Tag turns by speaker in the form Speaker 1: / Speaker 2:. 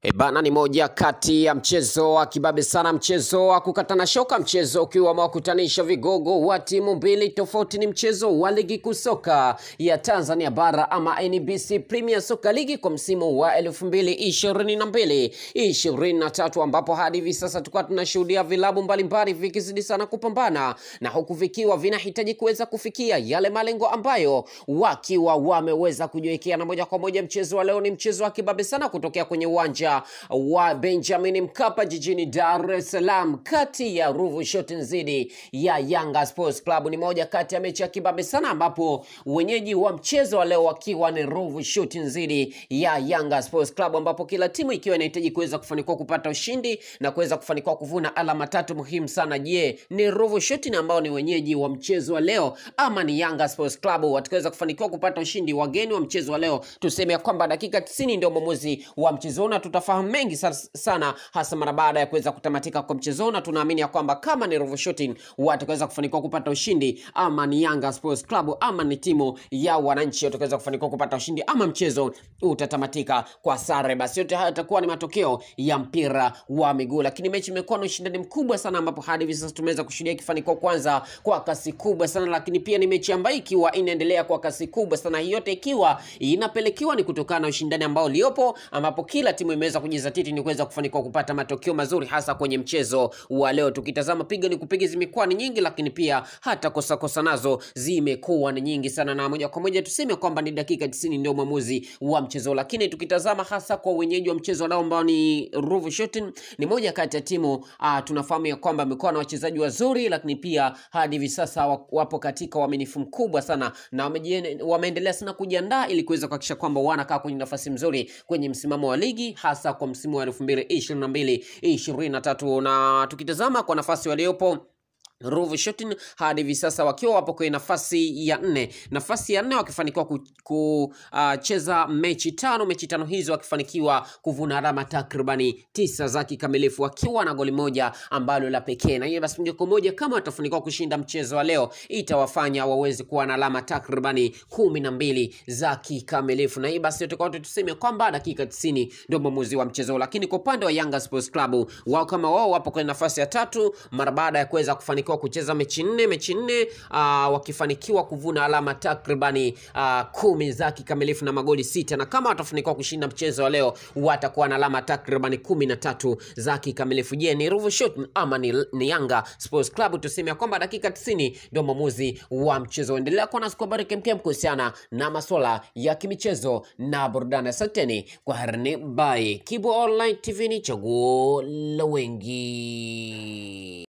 Speaker 1: E bana, ni moja kati ya mchezo wa kibabe sana, mchezo wa kukatana shoka, mchezo ukiwa umewakutanisha vigogo wa timu mbili tofauti. Ni mchezo wa ligi kuu soka ya Tanzania bara ama NBC Premier Soccer League kwa msimu wa elfu mbili ishirini na mbili ishirini na tatu ambapo hadi hivi sasa tulikuwa tunashuhudia vilabu mbalimbali vikizidi sana kupambana na huku vikiwa vinahitaji kuweza kufikia yale malengo ambayo wakiwa wameweza kujiwekea, na moja kwa moja mchezo wa leo ni mchezo wa kibabe sana kutokea kwenye uwanja wa Benjamin Mkapa jijini Dar es Salaam kati ya Ruvu Shooting dhidi ya Yanga Sports Club. Ni moja kati ya mechi ya kibabe sana, ambapo wenyeji wa mchezo wa leo wakiwa ni Ruvu Shooting dhidi ya Yanga Sports Club, ambapo kila timu ikiwa inahitaji kuweza kufanikiwa kupata ushindi na kuweza kufanikiwa kuvuna alama tatu muhimu sana. Je, ni Ruvu Shooting ambao ni wenyeji wa mchezo wa leo ama ni Yanga Sports Club watakaweza kufanikiwa kupata ushindi? Wageni wa mchezo wa leo, tuseme ya kwamba dakika 90 ndio mwamuzi wa mchezo na tutafahamu mengi sa- sana hasa mara baada ya kuweza kutamatika kwa mchezo, na tunaamini ya kwamba kama ni Ruvu Shooting watakaweza kufanikiwa kupata ushindi ama ni Yanga Sports Club ama ni timu ya wananchi watakaweza kufanikiwa kupata ushindi ama mchezo utatamatika kwa sare. Basi yote haya yatakuwa ni matokeo ya mpira wa miguu, lakini mechi imekuwa na ushindani mkubwa sana, ambapo hadi hivi sasa tumeweza kushuhudia ikifanikiwa kwanza kwa kasi kubwa sana, lakini pia ni mechi ambayo ikiwa inaendelea kwa kasi kubwa sana, hii yote ikiwa inapelekewa ni kutokana na ushindani ambao uliopo, ambapo kila timu imeweza kujizatiti ni kuweza kufanikiwa kupata matokeo mazuri, hasa kwenye mchezo wa leo. Tukitazama piga ni kupiga zimekuwa ni nyingi, lakini pia hata kosa kosa nazo zimekuwa ni nyingi sana, na moja kwa moja tuseme kwamba ni dakika 90 ndio mwamuzi wa mchezo. Lakini tukitazama hasa kwa wenyeji wa mchezo leo ambao ni Ruvu Shooting, ni moja kati ya timu uh, tunafahamu ya kwamba amekuwa na wachezaji wazuri, lakini pia hadi hivi sasa wa- wapo katika uaminifu mkubwa sana na wamejien- wameendelea sana kujiandaa ili kuweza kuhakikisha kwamba wanakaa kwenye nafasi mzuri kwenye msimamo wa ligi hasa kwa msimu wa elfu mbili ishirini na mbili ishirini na tatu na tukitazama kwa nafasi waliopo Ruvu Shooting hadi hivi sasa wakiwa wapo kwenye nafasi ya nne, nafasi ya nne wakifanikiwa kucheza mechi tano, mechi tano hizo wakifanikiwa kuvuna alama takribani tisa za kikamilifu, wakiwa na goli moja ambalo la pekee, na hiyo basi moja kwa moja kama watafanikiwa kushinda mchezo wa leo itawafanya waweze kuwa na alama takribani kumi na mbili za kikamilifu, na hii basi yote kwa yote tuseme kwamba dakika 90 ndio mwamuzi wa mchezo, lakini kwa upande wa Yanga Sports Club wao kama wao wapo kwenye nafasi ya tatu mara baada ya kuweza kufanikiwa kucheza mechi nne mechi nne uh, wakifanikiwa kuvuna alama takribani uh, kumi za kikamilifu na magoli sita, na kama watafanikiwa kushinda mchezo wa leo watakuwa na alama takribani kumi na tatu za kikamilifu. Je, ni Ruvu Shooting ama ni, ni Yanga Sports Club? Tuseme ya kwamba dakika 90 ndio mwamuzi wa mchezo. Endelea kuwa nasi kwa habari kemkem kuhusiana na masuala ya kimichezo na burudani. Asanteni kwa harni by Kibo Online TV, ni chaguo la wengi.